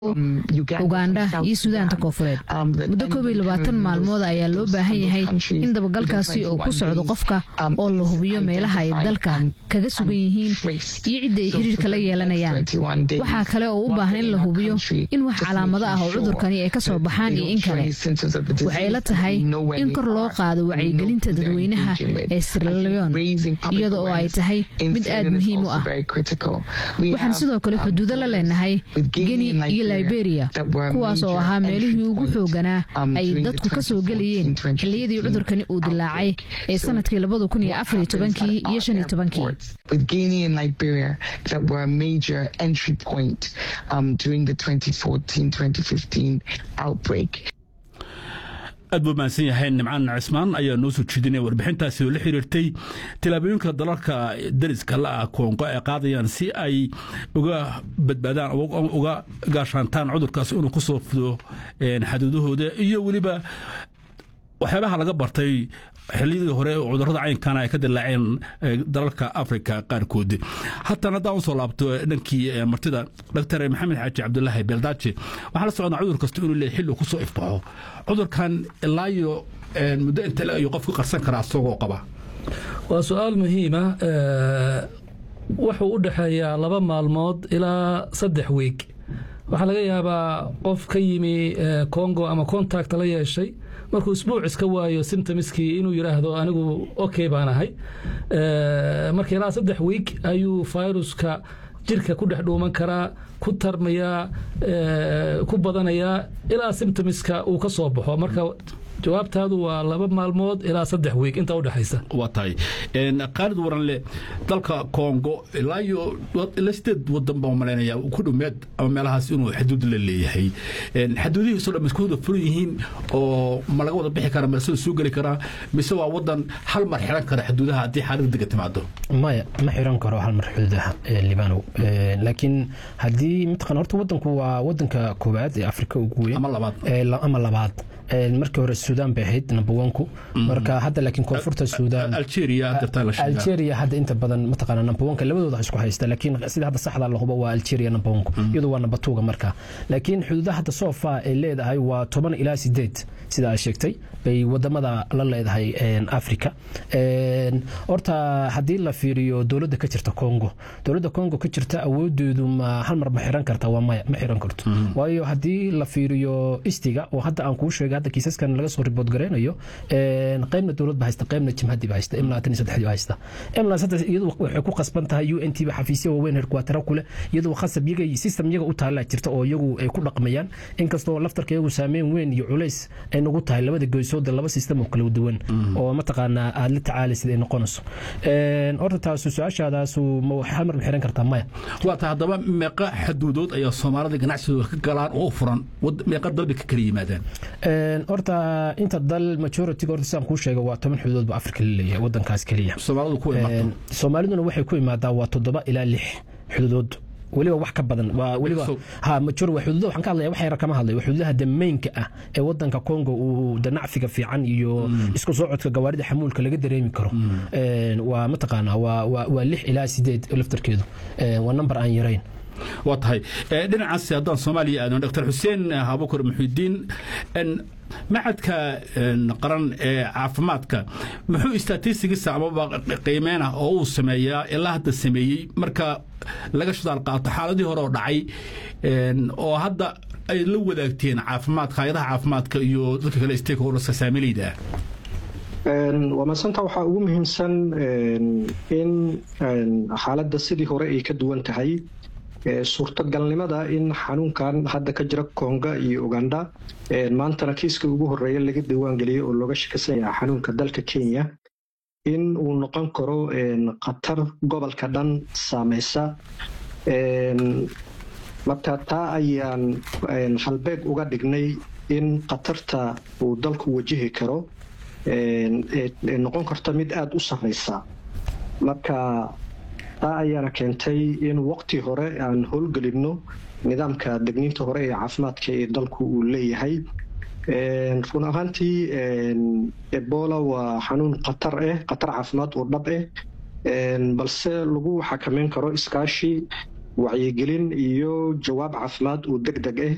ugandha iyo suudaanta koofureed muddo koob iyo labaatan maalmood ayaa loo baahan yahay in dabagalkaasi uu ku socdo qofka oo la hubiyo meelaha ay dalka kaga sugan yihiin iyo cidda ay xiriirka la yeelanayaan waxaa kale oo u baahan in la hubiyo in wax calaamado ah oo cudurkani ay ka soo baxaan iyo in kale waxay la tahay in kor loo qaado wacyigelinta dadweynaha ee sirleon iyada oo ay tahay mid aad muhiim u ah waxaan sidoo kale xuduudo la leenahay geni iyo liberia kuwaas oo ahaa meelihii ugu xooganaa ay dadku ka soo gelayeen xilliyadii cudurkani uu dilaacay ee sanadkii labada kun iyo afar iyo tobankii iyo shan iyo tobankii with Guinea and Liberia that were a major entry point um, during the 2014-2015 outbreak. aad buu mahadsan yahay nimcaan cismaan ayaa noo soo jeedinaya warbixintaasi oo la xiriirtay tilaabooyinka dalalka dariska la-ah koongo ay qaadayaan si ay uga badbaadaan uga gaashaantaan cudurkaasi inuu ku soo fido xaduudahooda iyo weliba waxyaabaha laga bartay xiliyadii hore cudurada caynkana ay ka dilaaceen dalalka africa qaarkood haatan haddaan usoo laabto dhankii martida dr maxamed xaaji cabdulaahi beeldaaje waxaa la socdaa cudur kasta inuu leeyahy xilli kusoo ifbaxo cudurkan ilaa iyo muddo inta le ayuu qofku qarsan karaa isagoo qaba waa su-aal muhiima wuxuu u dhexeeyaa laba maalmood ilaa saddex wiig waxaa laga yaabaa qof ka yimi congo ama contact la yeeshay markuu isbuuc iska waayo simtomiskii inuu yidhaahdo anigu okay baan ahay marka ilaa saddex wiig ayuu viruska jirka ku dhex dhuuman karaa ku tarmayaa ku badanayaa ilaa simtomiska uu ka soo baxo marka jawaabtaadu waa laba maalmood ilaa saddex wiig inta udhexaysa waa tahay khaalid waranle dalka kongo ilaa iyo ilaa sideed wadan baan malaynaya ku dhomeed ama meelahaas inuu xaduud la leeyahay xaduudihiiso dhan isku wada furan yihiin oo ma laga wada bixi kara masada soo geli karaa mise waa wadan hal mar xiran kara xaduudaha haddii xaalad dega timaado maya ma xiran karo hal mar xuduudaha libanow laakiin haddii mataqan horta wadanku waa wadanka koowaad ee afrika ugu weyn ama labaad ama labaad markii hore suudaan bay ahayd number onku marka hadda laakiin koonfurta suudaan algeria hadda inta badan mataqaana number onka labadooda isku haysta laakiin sida hadda saxda la hubo waa algeria number onku iyadu waa number twoga marka laakiin xuduudaha hadda soo faa ay leedahay waa toban ilaa sideed sida aad sheegtay bay wadamada la leedahay africa horta haddii la fiiriyo dowladda ka jirta congo dowladda congo ka jirta awoodeedu ma hal mar ma xiran karta waa maya ma xiran karto waayo haddii la fiiriyo istiga oo hadda aan kuu sheegay hadda kiisaskan laga soo ribood gareynayo qaybna dowlad ba haysta qaybna jimhadii ba haysta imla tan saddexdii ba haysta imla saddex iyadu waxay ku qasban tahay u n t ba xafiisyo waaweyn herkuwatara kule iyadu khasab iyaga system iyaga u taala jirta oo iyagu ay ku dhaqmayaan inkastoo laftarka iyagu saameyn weyn iyo culays ay nagu tahay labada goysooda laba system oo kala duwan oo mataqaanaa aad la tacaalaysid ay noqonayso horta taasu su-aashaadaasu ma hal mar ma xiran kartaa maya waa tahay haddaba meeqa xaduudood ayaa soomaalida ganacsigooda ka galaan oo furan meeqa dalbay ka kala yimaadaan horta inta dal majority-ga horta sidaan kuu sheega waa toban xuduudood ba afrika la leeyahay wadankaas keliya soomaalidu ku imaato soomaaliduna waxay ku imaadaa waa toddoba ilaa lix xuduudood weliba wax ka badan waa weliba ha major waa xuduuda waxaan ka hadlaya wax yar kama hadlayo xuduudaha dameynka ah ee wadanka Congo uu danacfiga fiican iyo isku socodka gawaarida xamuulka laga dareemi karo waa mataqaana waa waa lix ilaa sideed laftarkeedu waa number aan yarayn waa tahay dhinacaas haddaan soomaaliya aadno dr xuseen habukar muxidiin macadka qaran ee caafimaadka muxuu istaatistigiisa amaba qiimeen ah oo uu sameeyaa ilaa hadda sameeyey marka laga shidaal qaato xaaladii hore oo dhacay oo hadda ay la wadaagteen caafimaadka hay-adaha caafimaadka iyo dadka kale stakeholderska saamilayda waa madsanta waxaa ugu muhiimsan in xaaladda sidii hore ay ka duwan tahay suurtagalnimada in xanuunkan hadda ka jira konga iyo uganda maantana kiiska ugu horeeya laga diiwaangeliyey oo looga shakisan yaha xanuunka dalka kenya in uu noqon karo khatar gobolka dhan saameysa marka taa ayaan halbeeg uga dhignay in khatarta uu dalku wajihi karo noqon karta mid aada u sarreysa marka taa ayaana keentay in waqti hore aan howlgelinno nidaamka degniinta hore ee caafimaadka ee dalku uu leeyahay run ahaantii ebola waa xanuun khatar ah khatar caafimaad oo dhab ah balse lagu xakameyn karo iskaashi wacyigelin iyo jawaab caafimaad oo deg deg ah